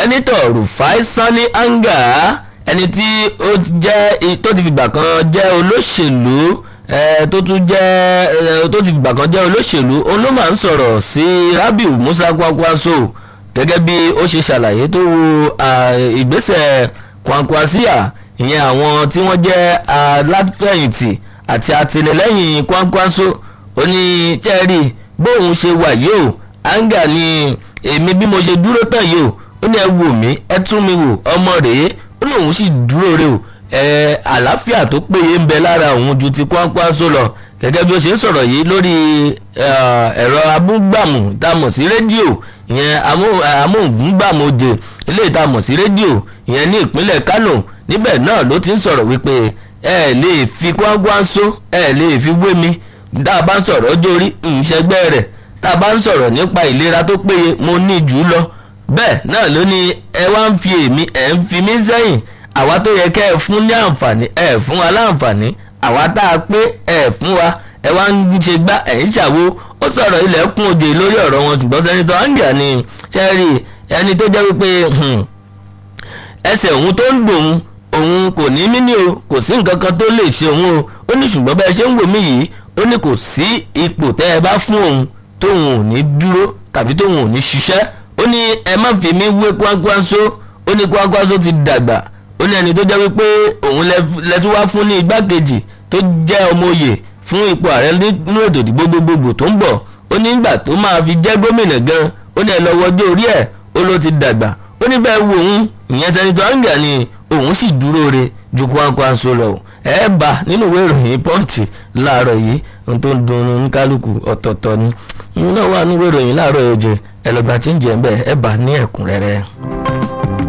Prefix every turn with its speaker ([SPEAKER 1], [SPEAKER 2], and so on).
[SPEAKER 1] sẹ́nitọ̀ rufai sani anga ẹni tí ó jẹ́ tó ti fìgbà kan jẹ́ olóṣèlú tó tún jẹ́ tó ti fìgbà kan jẹ́ olóṣèlú òun ló máa ń sọ̀rọ̀ sí rabiu musa kwankwaso gẹ́gẹ́ bí ó ṣe ṣàlàyé tó wo ìgbésẹ̀ kwankwasiya ìyẹn àwọn tí wọ́n jẹ́ aláfẹ̀yìntì àti àtìlẹ́yìn kwankwaso ó ní chẹ́rì bóun ṣe wà yìí o anga ni èmi bí mo ṣe dúró tán yìí o ó ní ẹ wò mí ẹ tún mi wò ọmọ rèé ó lóun sì dúró rè o ẹ àlàáfíà tó péye ń bẹ lára òun ju ti kwankwaso lọ gẹ́gẹ́ bí ó ṣe ń sọ̀rọ̀ yìí lórí ẹ̀rọ abúgbàmù tá a mọ̀ sí rédíò ìyẹn amóhùngbàmọ̀jẹ eléyìí tá a mọ̀ sí rédíò ìyẹn ní ìpínlẹ̀ kánò níbẹ̀ náà ló ti ń sọ̀rọ̀ wípé ẹ lè fi kwankwaso ẹ lè fi wé mi tá a bá ń sọ̀rọ̀ ọjọ́ orí ìṣẹ́gbẹ́ rẹ̀ tá a bá ń sọ̀rọ̀ nípa ìlera tó péye mo ní jù ú lọ bẹ́ẹ̀ náà ló ní ẹ wá ń fi èmi ẹ̀ ń fi mí sẹ́yìn àwa tó yẹ kẹ́ ẹ fún ní àǹfààní ẹ fún wa láǹfààní àwa tá a pé ẹ fún wa ẹ wá ń ṣe gbá ẹ̀ ń ṣàwo ó sọ̀rọ̀ ilẹ̀kùn òde lórí ọ̀rọ̀ wọn ṣùgbọ́n sẹ́nitọ́ angel ni ṣẹ́rí ẹni tó jẹ́ wípé ẹsẹ̀ òun tó ń gbòun òun kò ní mí ní o kò sí nǹkan kan tó lè ṣe òun o ó ní ṣùgbọ́n bẹ́ẹ̀ ṣe ń wò mí yìí ó ní kò sí ipò tẹ́ ẹ bá fún òun tóun ò ní dúró tàbí tóun ò ní ṣiṣẹ́ ó ní ẹ má fi mí wé Kwankwaso ó ní Kwankwaso ti dàgbà ó ní ẹni tó jẹ́ wípé òun lẹ́tú wá fún ní igbákejì tó jẹ́ ọmọ òye fún ipò ààrẹ nínú ètò ìdìbò gbogbogbò tó ń bọ̀ ó ní ìgbà tó máa fi jẹ́ gómìnà gan ó ní ẹ lọ wọjọ́ orí ẹ̀ ó ló ti dàgbà ó ní bẹ́ẹ̀ wo òun ìyẹn sẹ́nitọ́ Anga ni òun sì dúró re ju Kwankwaso lọ ẹ bá nínú ìwé ìròyìn Punch láàárọ̀ yìí ohun tó ń dùnnú ní kálukú ọ̀tọ̀ọ̀tọ̀ ni ìyẹn náà wà nínú ìwé ìròyìn láàárọ̀ yìí jẹ ẹ lọ́gbà tí ń jẹ ń bẹ̀ ẹ bá ní ẹ̀kúnrẹ́rẹ́.